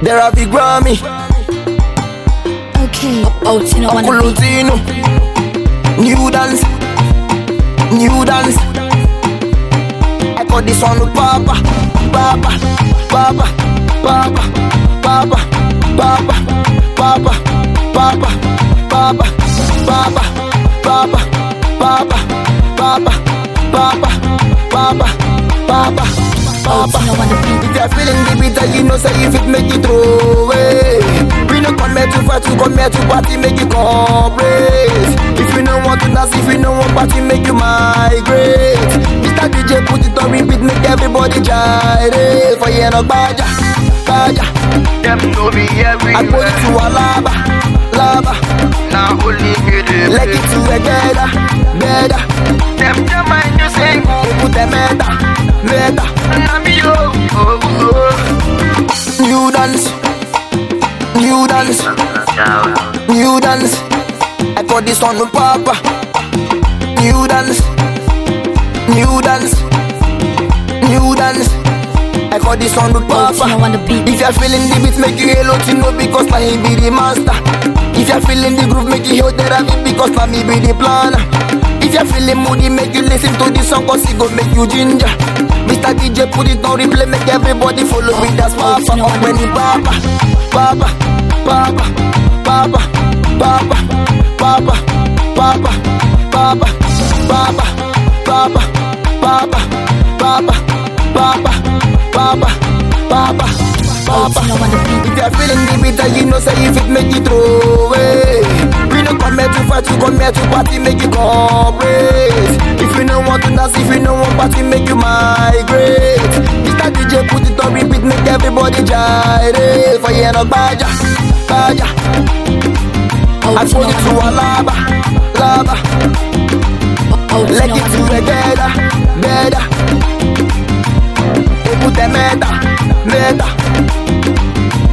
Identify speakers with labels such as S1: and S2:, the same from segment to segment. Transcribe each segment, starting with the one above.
S1: There are big Grammy,
S2: Okay. Oh, Tino on the beat.
S1: Kulutino, New Dance, New Dance. I got this one with Papa, Papa, Papa, Papa, Papa, Papa, Papa, Papa, Papa, Papa, Papa, Papa, Papa, Papa, Papa, Papa,
S2: Oh,
S1: Papa.
S2: Tino on the beat.
S1: If you're feeling the bitter, you know say if it make you throw away. We no come here to fight, we come here to party, make you cooperate. If you don't want to dance, if you don't want party, make you migrate. Mr. DJ put it on repeat, make everybody gyrate. For you no baja, baja.
S3: Them know me
S1: I put it
S3: everywhere.
S1: to a lava, lava.
S3: Now only me the
S1: Leg it to a better, better.
S3: Them don't mind you sing.
S1: Put the meta, meta.
S3: Now me oh oh oh.
S1: New dance, new dance. New dance. I got this on with Papa. New dance. New dance. New dance. I got this on with
S2: Oh, Tino
S1: Papa.
S2: on the beat.
S1: If you're feeling the beat, make you hello to know because now he be the master. If you're feeling the groove, make you hear therapy because now me be the planner. If you're feeling moody, make you listen to the song cause it go make you ginger. Mr. DJ put it on replay, make everybody follow with that papa.
S2: you know what I
S1: When
S2: mean?
S1: he papa, papa, papa, papa, papa, papa, papa, papa, papa, papa, papa, papa, papa, papa, papa,
S2: Oh,
S1: papa.
S2: Tino on the beat.
S1: If you're feeling the bitter, you know say if it make you throw away. We don't come here to fight, we come here to party, make you cooperate. If you don't want to dance, if you don't want party, make you migrate. Mr. DJ put it on repeat, make everybody gyrate. For you no baja, baja.
S2: Oh,
S1: I
S2: Tino
S1: put it
S2: on
S1: to
S2: the
S1: a lava, lava.
S2: beat. Oh,
S1: Leg
S2: Tino
S1: it
S2: on
S1: to
S2: the
S1: a
S2: beat.
S1: better, better. They put the meta, meta.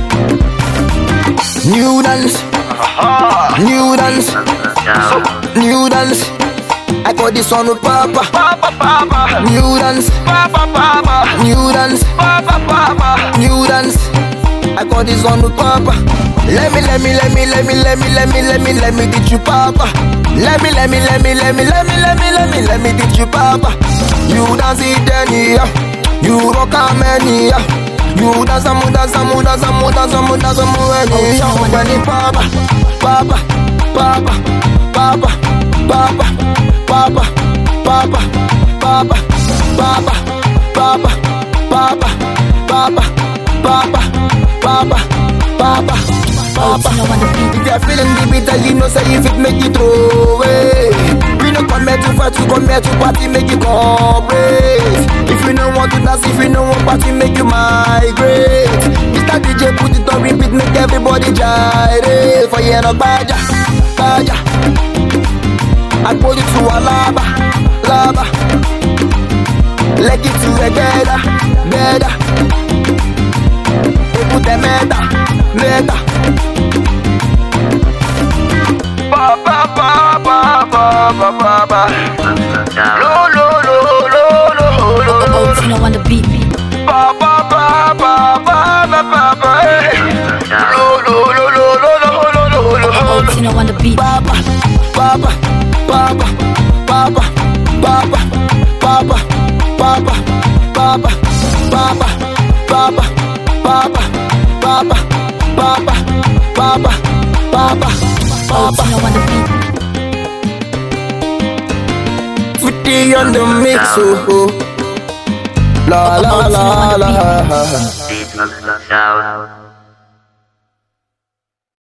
S1: New dance, new dance, new dance. I got this on with Papa.
S3: Papa papa.
S1: New dance,
S3: Papa papa.
S1: new dance,
S3: Papa papa.
S1: new dance. I got this on with Papa. Let me, let me, let me, let me, let me, let me, let me, let me teach you Papa. Let me, let me, let me, let me, let me, let me, let me, let me teach you Papa. You dance it any, you rock a many, you dance a mu dance a mu dance a mu dance a mu dance a mu any, when it Papa, Papa, Papa, Papa, Papa, Papa, Papa, Papa, Papa, Papa, Papa, Papa, Papa, Papa, Papa,
S2: Oh,
S1: Papa.
S2: Tino on the beat.
S1: If you're feeling the bitter, you know say if it make you throw away. We no come here to fight, we come here to party, make you cooperate. If you don't want to dance, if you don't want party, make you migrate. Mr. DJ put it on repeat, make everybody gyrate. For you no baja, baja. I put it to a lava, lava. Leg it to a better, better. They put the meta, meta.
S3: Papa papa papa papa. Lo lo lo lo lo lo
S2: Oh,
S3: lo.
S2: Tino on the beat.
S3: Papa papa papa papa. Lo lo lo lo lo lo lo lo
S2: Oh,
S3: lo.
S2: Tino on the beat.
S1: Papa, Papa, Papa, Papa, Papa, Papa, Papa, Papa, Papa, Papa, Papa, Papa, Papa, Papa, Papa,
S2: Oh,
S1: Papa.
S2: Tino on the beat.
S1: Fifty on the mix, oh, oh. La la la la.
S4: Beat on the sound.